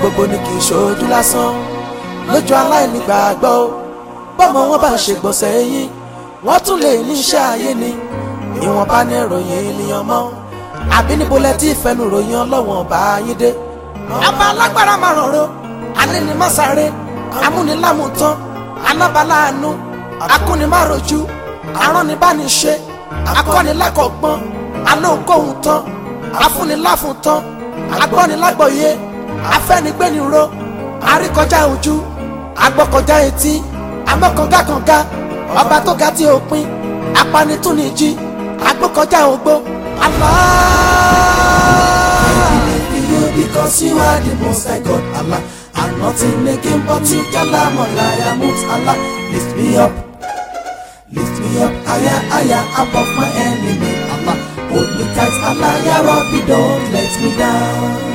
gbogbo ni kì í ṣojú lásán lójú aláìnígbàgbọ́ o bọ́mọ wọn bá ṣe gbọ̀nsẹ̀ yín wọ́n tún lè ní iṣẹ́ ayé ni ìwọ̀nba ní ìròyìn ènìyàn mọ́ àbí níbo lẹ tí ìfẹ́nu ròyìn ọlọ́wọ̀n bá yín dé. ọba alágbára máa rọ̀rọ̀ alẹ́ ni má sáré amúnilámùtán anábàláàánú akúnimárojú aránibániṣe akọ́nilẹ́kọ̀ọ́gbọ́n alóńkóhun tán afúniláfun tán agbọ́nilágbọ̀yé afẹ́nigbẹ́niró àríkọjá ojú agbọ́kọjá etí amọ́kàngákànga ọba tó ga tí ó pin apanitúnijì agbọ́kọjá ogbó Allah. you because you are the most high God, Allah. I'm nothing again but you, Kalam Allah, Mut Allah. Lift me up, lift me up higher, higher above my enemy, Allah. Hold me tight, Allah, Ya Rabbi, don't let me down.